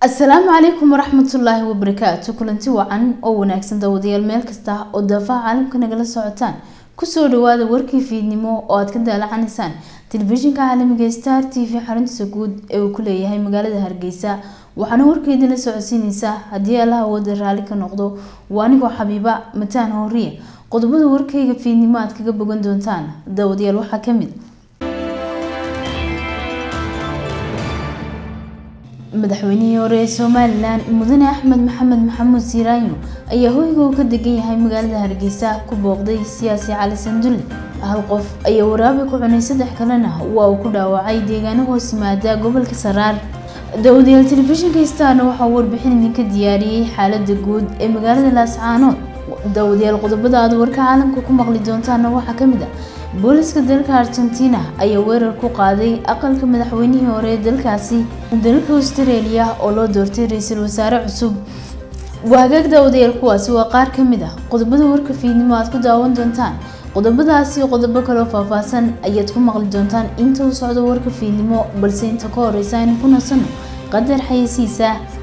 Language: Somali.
asalaamu calaykum waraxmatullaahi wabarakaatu kulanti wacan oo wanaagsan daawadayaal meel kasta oo daafaha caalamka nagala socotaan kusoo dhawaada warkii fiidnimo oo aad ka daalacanaysaan telefishinka caalamiga star t v xaruntiisa guud ee uu ku leeyahay magaalada hargeysa waxaana warkeedii la socodsiineysaa haddii allaha awooda raalli ka noqdo waa anigoo xabiiba mataan hooriya qodobada warkayga fiidnimo aad kaga bogan doontaan daawadayaal waxaa kamid madaxweynihii hore ee somalilan mudane axmed maxamed maxamuud siiraanyo ayaa hoyga uu ka degan yahay magaalada hargeysa ku booqday siyaasi cali sandulle hal qof ayaa waraabi ku cunay saddex kalena waa uu ku dhaawacay deegaano hoos yimaada gobolka saraar daawadayaal telefishinka starna waxaa warbixin idinka diyaariyey xaalada guud ee magaalada laascaanood daawadayaal qodobada aad warka caalamka ku maqli doontaana waxaa kamid ah booliska dalka argentina ayaa weerar ku qaaday aqalka madaxweynihii hore ee dalkaasi dalka australia oo loo doortay ra-iisul wasaare cusub waagaag daawadayaal kuwaasi waa qaar kamid ah qodobada warka fiidnimo aad ku daawan doontaan qodobadaasi qodobo kaloo faahfaahsan ayaad ku maqli doontaan inta uu socdo warka fiidnimo balse inta ka horeysa aynu ku nasano qadar xayasiisa